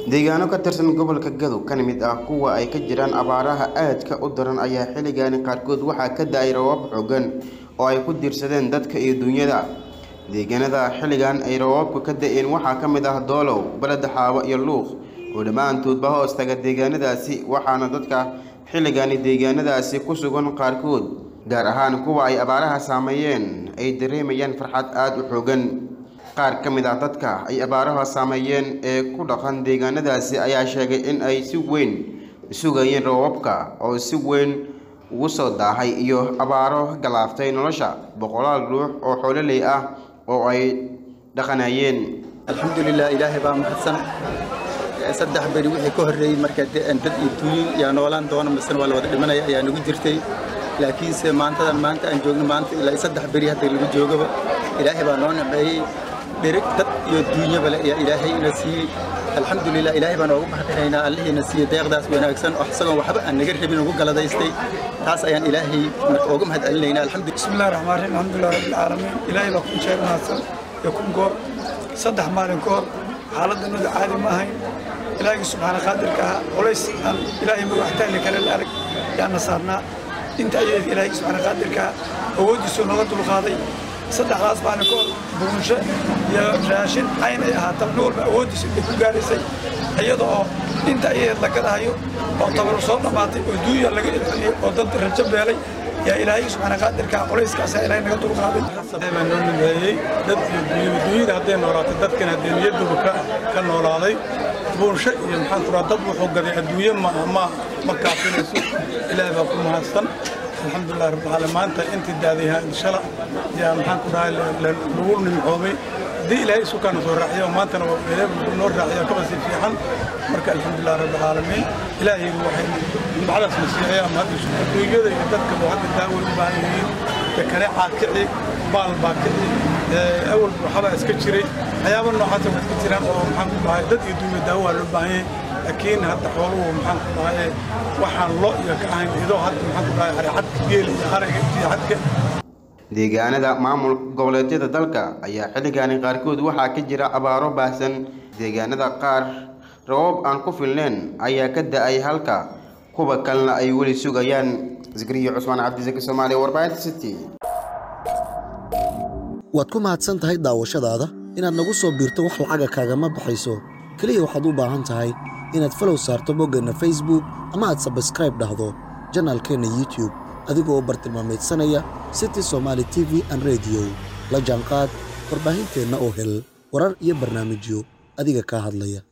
deegaano ka tirsan gobolka gadow kana mid ah kuwa ay ka jiraan abaaraha aadka u daran ayaa xilligaani qaarkood waxaa ka da-ay roobab xooggan oo ay ku diirsadeen dadka iyo duunyada deegaanada xilligan ay roobabku ka da-een waxaa ka mid ah doolow baleda xaawo iyo luuq oo dhammaantoodba hoos taga deegaanadaasi waxaana dadka xilligaani deegaanadaasi ku sugan qaarkood gaar ahaan kuwa ay abaaraha saameeyeen ay dareemayaan farxad aada u xoogan qaar ka mid ah dadka ay abaaraha saameeyeen ee ku dhaqan deegaanadaasi ayaa sheegay in ay si weyn sugayeen roobabka oo si weyn ugu soo daahay iyo abaaro galaaftay nolosha boqolaal ruux oo xoololey ah oo ay dhaqanayeen alxamdulilah ilaahay baa mahadsan saddex beri wixii ka horreeyey marka dad iyo duuyin yaa noolaan doona misena waa la wada dhimanaya ayaa nagu jirtay laakiinse maantadan maanta aan joogno maanta ilaa saddex beri hadda lagu joogaba ilaahay baa noo naceeyey dhirig dad iyo duunyaba le ayaa ilaahay ina siiyey alxamdulilah ilaahay baan oogu mahadinaynaa allihiina siiyey deeqdaas wanaagsan oo isagoon waxba aan naga rabin ugu galadaystay taas ayaan ilaahay marka oogu mahad celinaynaa alxamdu bismillahi raxmaan raxiim alxamdulilah rabbilcaalamiin ilaahay baa kun sheeg mahadsan iyo kun goor saddex maalin ka hor xaaladdanadu caadi ma ahayn ilaahigii subxaana qaadirka ah culays aan ilaahay magaxtaali kale la arag yaana saarnaa inta ayayd ilaahigii subxaana qaadirka ah awooddiisuu naga dulqaaday saddexdaas maalin ka hor buunsho iyo raashin cayn ay ahaata nin walba awooddiisa ay ku gaaraysay iyada oo inta ayayd la gadahayo oo tabaru soo dhammaatay oo duuya laga ilceliyey oo dad rajo beelay yaa ilaahay subxaana qaadirka culayskaasaa ilaahay naga dulqaaday baa noo nimeeyey dad iyo duunyada duunyada hadday noolaatay dadkan haddee niyaduba ka ka noolaaday buunsho iyo maxaan kuraa dad wuxuu gaday adduunye ma ma ma kaafinayso ilaahay baa ku mahadsan alxamdulilah rabbilcaalamiin maanta intii daadayaha inshala yaa maxaan ku dhahay lagu nimcoomay haddii ilaahay isu kaana soo raaciyo maantana waa ilaahay noo raaciyo kaba sii fiican marka alxamdulilah rabbilcaalamiin ilaahay waxay nimcadaas na siiyay ama hadda adduunyada iyo dadka hadda daaway u baahan yihiin dekaneecaa kici baal baa kici awal waxbaa iska jiray waxyaaba noocaasa waa iska jiraan oo maxaan ku dhahay dad iyo duunya daawo waa loo baahan yahay laakiin hadda xooluhu maxaan ku dhahay waxaan lo iyo ka ahayn idoo hadda maxaan ku dhahay aricadka geel iyo ariga iyo cadka deegaanada maamul goboleedyada dalka ayaa xilligaani qaarkood waxaa ka jira abaaro baahsan deegaanada qaar rabab aan ku filneyn ayaa ka da-ay halka kuwa kalena ay weli sugayaan zikriyo cusmaan cabdisaki soomaaliya warbaahinta city waad ku mahadsan tahay daawashadaada inaad nagu soo biirto wax lacaga kaagama baxayso keliya waxaad u baahan tahay inaad falow saarto boggeenna facebook ama aad sabskraib dhahdo janaalkeenna youtube adigoo bartilmaamaydsanaya city somaali t v an rediyo la jaanqaad warbaahinteenna oo hel warar iyo barnaamijyo adiga kaa hadlaya